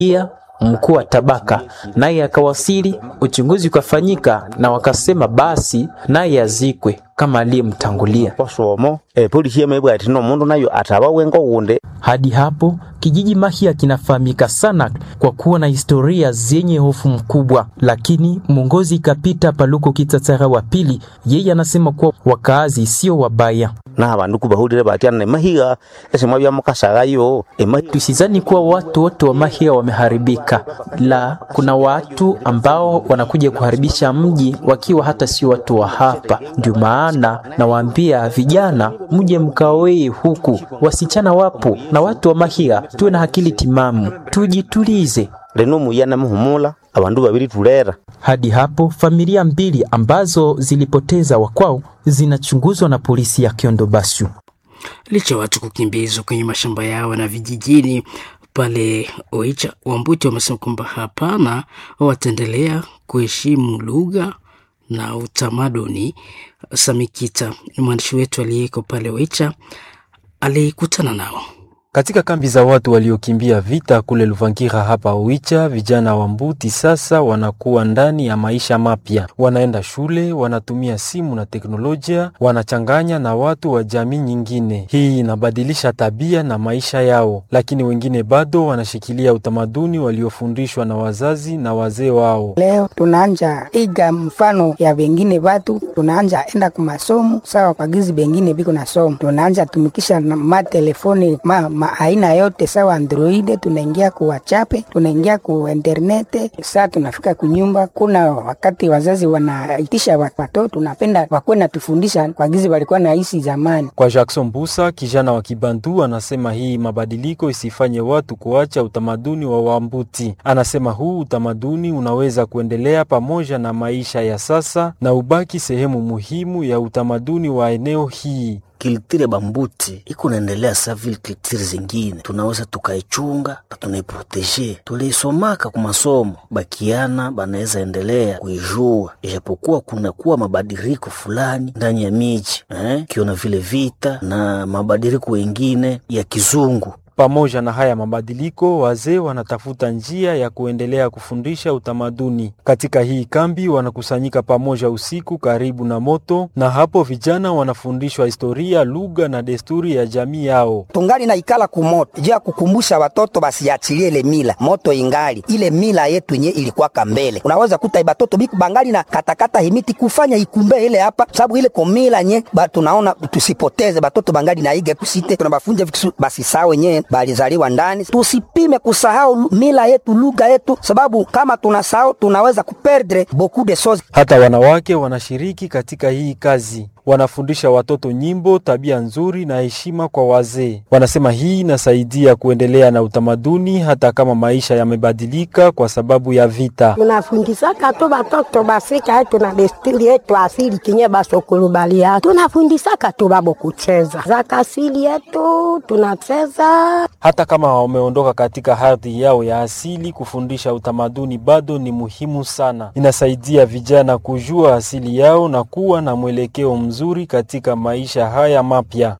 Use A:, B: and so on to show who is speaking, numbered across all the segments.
A: Pia mkuu wa tabaka naye akawasili, uchunguzi ukafanyika na wakasema basi naye azikwe kama aliyemtangulia.
B: basomo epolisi yamebwa ati nomundu nayo ataba wengo gunde
A: Hadi hapo kijiji Mahia kinafahamika sana kwa kuwa na historia zenye hofu mkubwa, lakini mwongozi Kapita Paluko Kitatsara wa pili, yeye anasema kuwa wakaazi sio wabaya.
B: na abandu kubahulile batyana nemahiga esimwa byamukasagayo emahi
A: Tusizani kuwa watu wote wa Mahia wameharibika, la kuna watu ambao wanakuja kuharibisha mji wakiwa hata sio watu wa hapa. Ndio maana nawaambia vijana, mje mkaoe huku, wasichana wapo na watu wa Mahia, tuwe na akili timamu, tujitulize.
B: lino muyana muhumula abandu babiri tulera
A: Hadi hapo familia mbili ambazo zilipoteza wakwao zinachunguzwa na polisi ya Kiondo Bashu.
C: Licha ya watu kukimbizwa kwenye mashamba yao na vijijini pale Oicha, Wambuti wamesema kwamba hapana, wataendelea kuheshimu lugha na utamaduni. Samikita ni mwandishi wetu aliyeko pale Oicha, alikutana nao.
D: Katika kambi za watu waliokimbia vita kule Luvangira hapa Oicha, vijana wa Mbuti sasa wanakuwa ndani ya maisha mapya. Wanaenda shule, wanatumia simu na teknolojia, wanachanganya na watu wa jamii nyingine. Hii inabadilisha tabia na maisha yao, lakini wengine bado wanashikilia utamaduni waliofundishwa na wazazi na wazee wao.
E: Leo tunaanja iga mfano ya vengine vatu, tunaanja enda kumasomo sawa kwa gizi bengine biko na somo, tunaanja tumikisha na matelefoni ma, ma aina yote sawa androide, tunaingia ku WhatsApp, tunaingia ku internete. Saa tunafika kunyumba, kuna wakati wazazi wanaitisha wa- watoto, tunapenda wakuwe natufundisha kwa gizi walikuwa naishi zamani.
D: Kwa Jackson Busa, kijana wa Kibantu, anasema hii mabadiliko isifanye watu kuacha utamaduni wa Wambuti. Anasema huu utamaduni unaweza kuendelea pamoja na maisha ya sasa na ubaki sehemu muhimu ya utamaduni wa eneo hii.
F: kiltire bambuti iko naendelea sa vile kiltire zingine, tunaweza tukaichunga na tunaiproteje. Tuliisomaka ku masomo, bakiana banaweza endelea kuijua, ijapokuwa kunakuwa mabadiliko fulani ndani ya miji eh, kiona vile vita na mabadiliko wengine ya kizungu
D: Pamoja na haya mabadiliko, wazee wanatafuta njia ya kuendelea kufundisha utamaduni. Katika hii kambi wanakusanyika pamoja usiku karibu na moto, na hapo vijana wanafundishwa historia, lugha na desturi ya jamii yao.
G: tungali na ikala kumoto juu ya kukumbusha watoto basiachilie ile mila moto ingali ile mila yetu yenye ilikuwaka mbele. Unaweza kuta batoto biku bangali na katakata himiti kufanya ikumbe ile hapa, sababu ile komila nye ba tunaona tusipoteze batoto bangali na iga kusite, tunabafunja vitu basisahau wenyewe balizaliwa ndani. Tusipime kusahau lu- mila yetu lugha yetu, sababu kama tunasahau tunaweza kuperdre beaucoup de choses.
D: Hata wanawake wanashiriki katika hii kazi, wanafundisha watoto nyimbo, tabia nzuri na heshima kwa wazee. Wanasema hii inasaidia kuendelea na utamaduni hata kama maisha yamebadilika kwa sababu ya vita.
H: tunafundisaka tu batoto basika yetu na desturi yetu asili kinye basokulubalia tunafundisaka tu babo kucheza zaka asili yetu tunacheza
D: Hata kama wameondoka katika ardhi yao ya asili, kufundisha utamaduni bado ni muhimu sana. Inasaidia vijana kujua asili yao na kuwa na mwelekeo mzuri katika maisha haya mapya.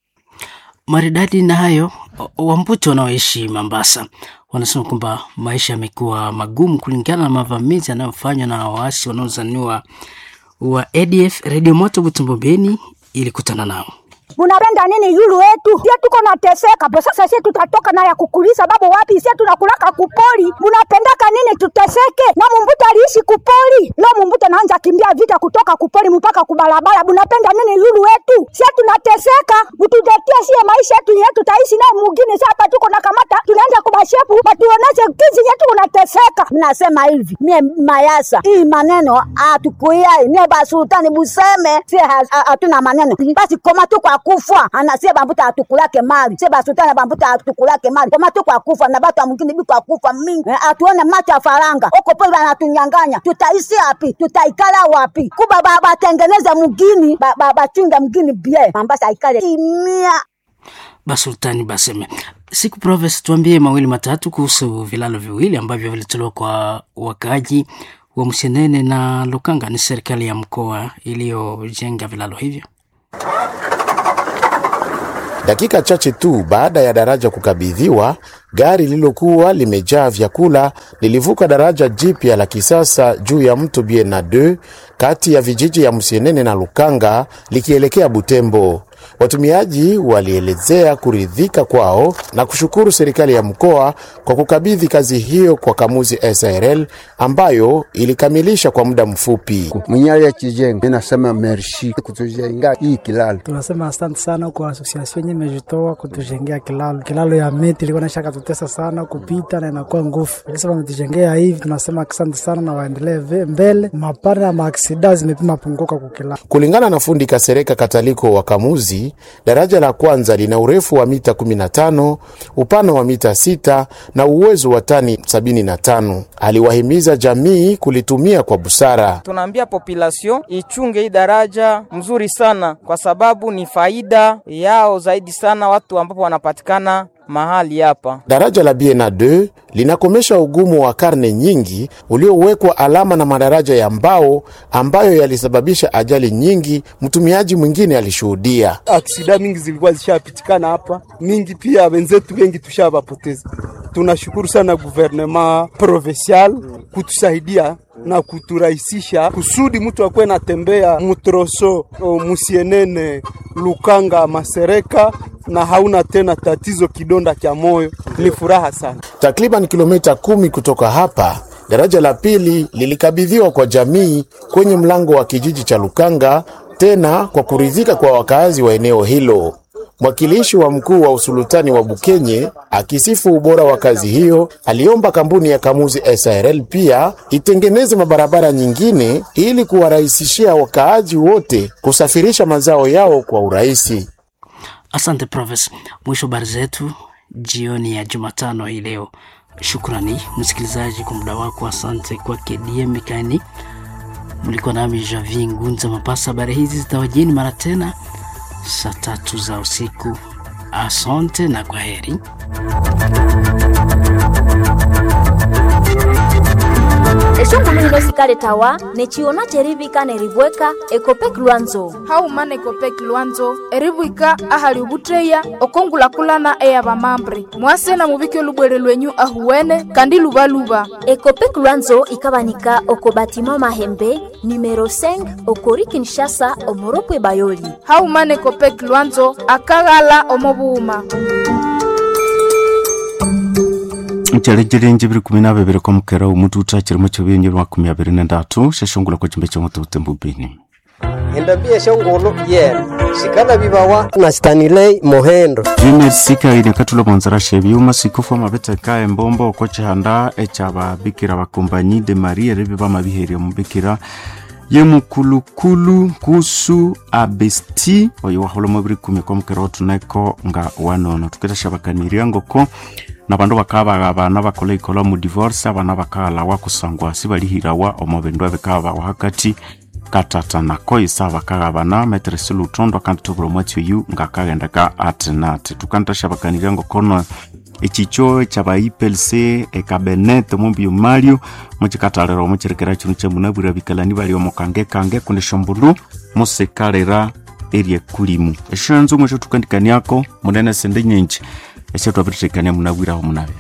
C: Maridadi na hayo, Wambuti wanaoishi Mombasa wanasema kwamba maisha yamekuwa magumu kulingana na mavamizi yanayofanywa na waasi wanaozaniwa wa ADF. Redio Moto Butembo Beni ilikutana nao.
I: Munapenda nini yulu wetu? Sie tuko nateseka po sasa, sie tutatoka na ya kukulisa babu wapi? Sie tunakulaka kupoli. Munapendaka nini tuteseke? Na mumbuta aliishi kupoli, leo mumbuta naanza kimbia vita kutoka kupoli mpaka kubalabala. Munapenda nini yulu wetu? Sie tunateseka, mututetie sie maisha yetu yetu tutaishi naye mugini. Sasa hapa tuko na kamata, tunaanza kubashefu batuoneshe kizi yetu unateseka. Mnasema hivi mie mayasa hii maneno atukuyai mie basultani buseme sie ha- ha- hatuna maneno basi koma tu kwa kufa ana sie bambuta atukulake mali sie basultani bambuta atukulake mali koma tu kwa kufa na batu mwingine bi kwa kufa mingi Eh, atuone macho ya faranga huko pole banatunyanganya tutaishi wapi tutaikala wapi kuba ba- batengeneze mugini ba- ba- bachunge mgini bie mambasa ikale kimia
C: Basultani Baseme. Siku Proves, tuambie mawili matatu kuhusu vilalo viwili ambavyo vilitolewa kwa wakaaji wa Msenene na Lukanga. Ni serikali ya mkoa iliyojenga vilalo hivyo.
J: Dakika chache tu baada ya daraja kukabidhiwa, gari lililokuwa limejaa vyakula lilivuka daraja jipya la kisasa juu ya mto Biena 2 kati ya vijiji ya Musienene na Lukanga likielekea Butembo. Watumiaji walielezea kuridhika kwao na kushukuru serikali ya mkoa kwa kukabidhi kazi hiyo kwa Kamuzi SRL ambayo ilikamilisha kwa muda mfupi.
K: mwenyewe ya kijengo nasema merci kutujenga hii kilalo.
L: Tunasema asante sana kwa asosiasio yenye imejitoa kutujengea kilalo. Kilalo ya miti ilikuwa naisha katutesa sana kupita na inakuwa nguvu, lakini wametujengea hivi, tunasema asante sana na waendelee ve- mbele. Mapana ya maaksida zimepima punguka kwa kilalo.
J: Kulingana na fundi Kasereka Kataliko wa Kamuzi, daraja la kwanza lina urefu wa mita 15, upana wa mita 6 na uwezo wa tani 75. Aliwahimiza jamii kulitumia kwa busara.
M: tunaambia population ichunge hii daraja mzuri sana, kwa sababu ni faida yao zaidi sana watu ambapo wanapatikana mahali hapa.
J: Daraja la Biena 2 linakomesha ugumu wa karne nyingi uliowekwa alama na madaraja ya mbao ambayo yalisababisha ajali nyingi. Mtumiaji mwingine alishuhudia.
N: aksida mingi zilikuwa zishapitikana hapa, mingi pia wenzetu wengi tushavapoteza. Tunashukuru sana guvernema provincial kutusaidia na kuturahisisha kusudi mtu akuwe natembea mutroso o, musienene Lukanga Masereka na hauna tena tatizo kidonda cha moyo. Ni furaha sana.
J: Takriban kilomita kumi kutoka hapa, daraja la pili lilikabidhiwa kwa jamii kwenye mlango wa kijiji cha Lukanga, tena kwa kuridhika kwa wakazi wa eneo hilo. Mwakilishi wa mkuu wa usultani wa Bukenye akisifu ubora wa kazi hiyo, aliomba kampuni ya Kamuzi SRL pia itengeneze mabarabara nyingine ili kuwarahisishia wakaaji wote kusafirisha mazao yao kwa urahisi.
C: Asante Profes. Mwisho habari zetu jioni ya Jumatano hii leo. Shukrani msikilizaji kwa muda wako, asante kwake DM Mikani. Mlikuwa nami Javi Ngunza Mapasa. Habari hizi zitawajieni mara tena saa tatu za usiku. Asante na kwa heri.
O: eshongulu hino sikale tawa nechiona cherivika nerivweka ekopek lwanzo
P: haumana ekopeki lwanzo erivwika ahali ovutteya okongulakulana eya vamambre mwasena muvike olubwere lwenyu ahuwene kandi luvaluva
O: ekopek lwanzo ikavanika oko batima mahembe numero 5 okori kinshasa omoropwe bayoli
P: haumana ekopeki lwanzo akaghala omovuuma
Q: ncelenjelenje biri kumi na bibiri kwa mukera umutu utakirimo cyobenye makumi abiri na ndatu sheshongula kwa chimbe chomutuute mbubini
R: endabia shongolo yena shikala bibawa na stanilei mohendo
Q: junior sikaine katula bonzara shebyuma sikufu amabeteka embombo oko chihanda echababikira bakombanyi de maria ribi bamabiheria mubikira yemukulukulu kusu abesti oyo waholomo biri kumi kwa mukera otuneko nga wanono tukitashabakaniria ngoko na bandu bakaba abana bakola ikola mu divorce abana bakalawa kusangwa sibalihirawa omo bindu ebikabawa hakati katata nako isa bakagabana meteresi lutondo kandi tubura omwatsi oyu ngakagendeka ati nati tukantashabakanirya ngokono echicho chaba ipelc ekabenet omumbio mario muchikatalera omuchirekera chinu chemunabwira bikalani bali omukange kange kundi shombulu musikalera erie kulimu eshenzo mwesho tukandikaniako munene sende nyenji eshe twabiritekania munabwiraho munabya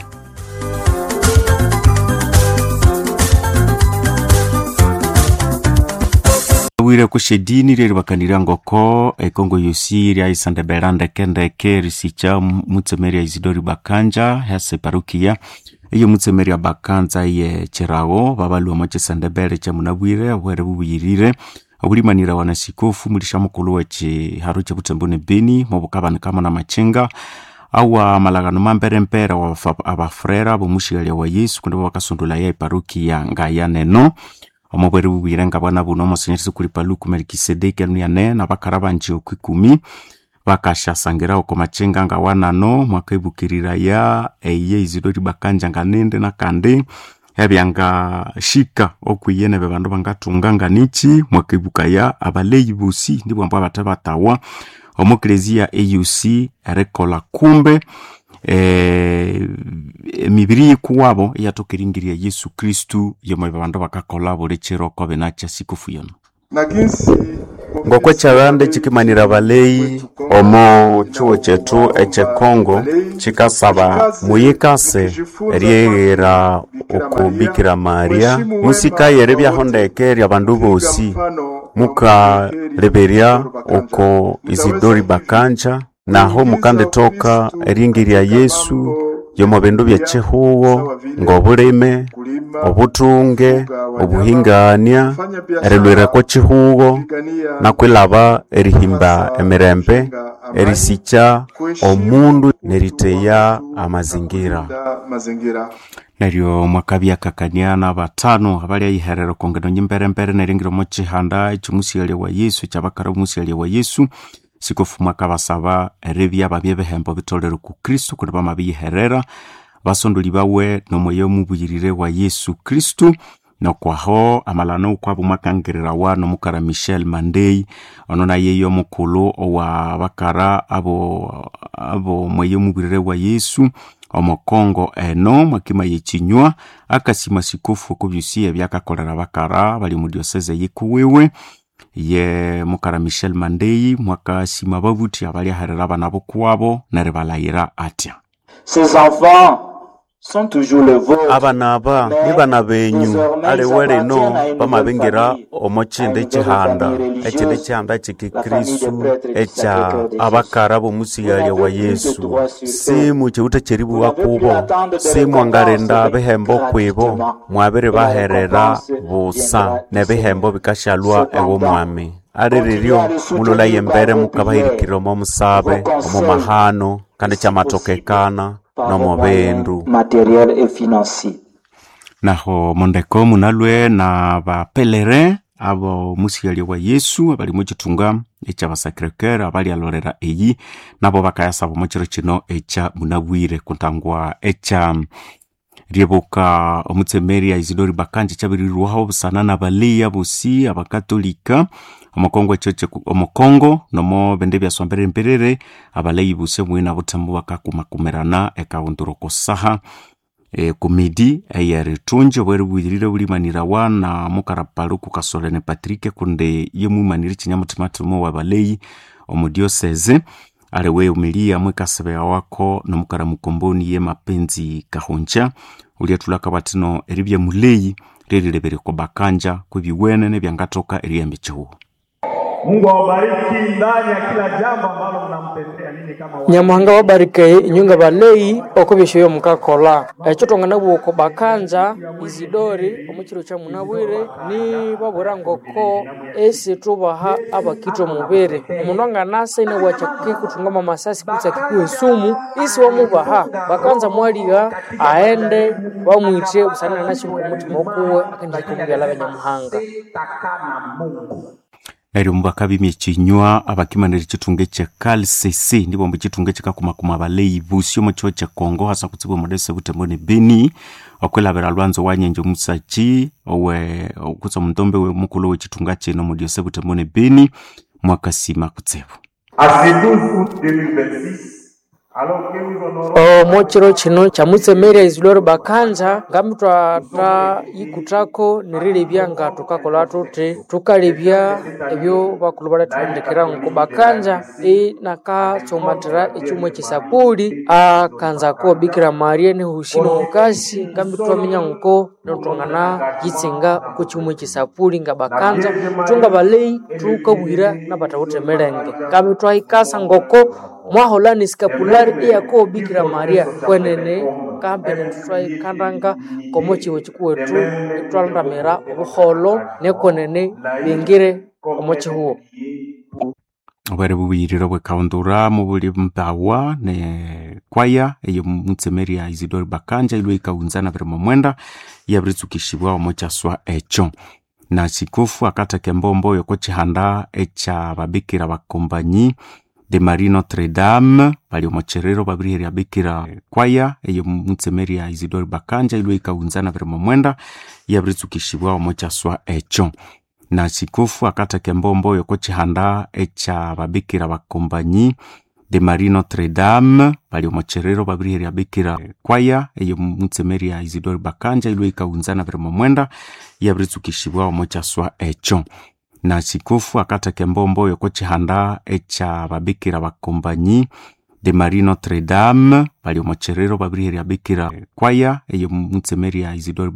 Q: wire kushedini riri bakanira ngoko ekongo yosi ryaisande berandeke ndeke risicha mutsemeri ya isidori bakanja hase parukia iyo mutsemeri ya bakanza ye cherago babalwa mwachesande bere cha munabwire bwere bubuyirire obulimanira wana sikofu mulisha mukulu wechi haru cha butembone beni mobukabani kama na machenga awa malagano mamperempere wa abafrera bomushigalia wa yesu kundi bakasundula ya iparukia ngaya neno omobwere bubwire nga bwana buno omosenyerisi kulipa luku melikisedeki anuiane na bakara banji oku ikumi bakashasangira oko machenga nga wanano mwaka ibukirira ya eye izidori bakanja nga nende na kandi ebyanga shika okwiyene be bandu bangatunga nga nichi mwaka ibuka ya abaleyi bosi ndibwo ambwa bata batawa omukelezia auc erekola kumbe eh, emibiri yikuwabo eyatokeringirya yesu kristu yomo bandu bakakola buli chiro kobe nacha sikufu yono
S: na ginsi
Q: ngoko chagande chikimanira baleyi omo chiwo chetu echekongo chikasaba muyikase eryeghera oko bikira maria musikayere byahondeke lya bandu bosi mukaleberya oko isidori bakanja naho mukandetoka eringi lya yesu yomo bindu bya chihuwo ng'obulime obutunge obuhingania erilwirako chihuwo nakwilaba erihimba emirembe erisikya omundu neriteya amazingira neryo mwakabyakakaniana batano abali ayiherero kongeno nyimberembere neringiro mo chihanda echimusialia wa yesu chabakara omusialia wa yesu sikofu mwaka basaba eribya babye behembo bitolere ku kristu kundi bamabiyiherera basondoli bawe nomweyo mubuyirire wa yesu kristu nokwaho amalano ukwabo mwakangirirawa nomukara michel mandei ono nayeyo omukulu owa bakara abo abo mweyo mubuyirire wa yesu omukongo eno mwakima yechinywa akasima sikofu okubyusi ebyakakolera bakara bali mu dioseze yikuwiwe ye mukara michel mandei mwakasima babuthi abali aherera abana bokwabo neribalayira atya
S: Ces enfants sont toujours le vôtre.
Q: abana aba ni bana benyu aliwe lino bamabingira omo chindi chihanda echindi chihanda chikikristu echa abakara bomusigalia wa yesu simu chiuta cheribuwa kubo simwangarenda bihembo kwibo mwabiri baherera busa ne bihembo bikashalwa ewo mwami ali riryo mululaye embere mukabahirikira omo musabe omo mahano kandi chamatokekana nomo bindu
S: matériel et financier.
Q: naho mondeko munalwe na bapelere abo musialia wa yesu abali muchitunga echa basacrecoeur abali alorera eyi nabo bakayasaba mochiro chino echa munabwire kuntangwa echa ryebuka omutsemeri isidori bakanje chabirirwaho busana na baleya bosi abakatolika omukongo echo cheku- omukongo nomo bende byaswambere mperere abaleyi bosi omwina butambu bakakumakumirana ekaunduroko saha e, kumidi eyeritunji obweri bwirire bulimanirawa na mukarapalo kukasolene patrike kunde ye mwimanire chinyamutimatimo wa baleyi omudioseze aliwe umilia mwikasebea wako nomukara mukomboni ye mapenzi kahunja uliatulaka batino eri bya muleyi lililebere kwa bakanja kwebiwene nebyangatoka eriyambi chihuo
T: Mungu awabariki ndani ya kila jambo ambalo mnampendea ninyi kama wa-
U: nyamuhanga wabarike inyunga baleyi okubishoyo mukakola ekyo tongana bwoko bakanja izidori omukiro kya munabwire ni babwira ngoko esi tubaha abakitwa mubiri omundu anganasa ine wakyakiki kuthungama amasasi kutsi akikuwa esumu isi wamubaha bakanza mwaliga aende bamwithe busana nashinga omutima okuwe akendihika omubyala banyamuhanga
Q: neryo mubakabimya ekinywa abakimanira ekitunga ekye calcc ndibo mbu ekitunga ekikakumakuma abaleyi busi omu kiwo kyekongo hasa kutsibwa omudese butembo ne beni okwilabira lwanzo wanyenje omusachi owe okutsa omuntombe mukulu w'ekitunga kino mu diose butembo ne beni mwakasima kutsibu
T: À ce 12 août 2026, alors que nous honorons
U: omukiro kino kyamutsemerya isidoro bakanja ngamitwata yikutako nirilebya nga tukakola tuti tukalebya ebyo bakulu balathuhendekera nku bakanja inakatsomatira ekyumwa ekisapuli akanzako bikira maria nihusino mukasi ngambitwaminya nko nitwangana yitsinga ku kyumwa ekisapuli nga bakanja tunga baleyi tukabwira nabatawuthemelenge ngambitwahikasa ngoko mwaholani skapulari iyako bikira maria kwenene kambene tutwaikandanga komo chiwo chikuwetu itwalandamira obuholo nekwenene bingire omo chihuwo
Q: obwere bubuyiriro bwekaundura mubuli mbawa ne kwaya eyo mutsemeri ya isidori bakanja ilwe ikaunzana biri momwenda yabiritsukishibwa omo kyaswa ekyo na sikofu akateke mbombo yoko chihanda echa babikira bakombanyi de marie notre dame bali omo cherero babiriherya bikira kwaya eyo mutsemeri ya isidori bakanja ilwe ikaunzana biri momwenda yabiritsukishibwa omo kyaswa ekyo na sikofu akateke mbombo yoko chihanda echa babikira bakombanyi de marie notre dame bali omo cherero babiriherya bikira kwaya eyo mutsemeri ya isidori bakanja ilwe ikaunzana biri momwenda yabiritsukishibwa omo kyaswa ekyo na sikofu akateke mbombo yoko chihanda echa babikira bakombanyi de marie notre dame bali omocherero babiriheri abikira kwaya eyo mutsemeri ya isidore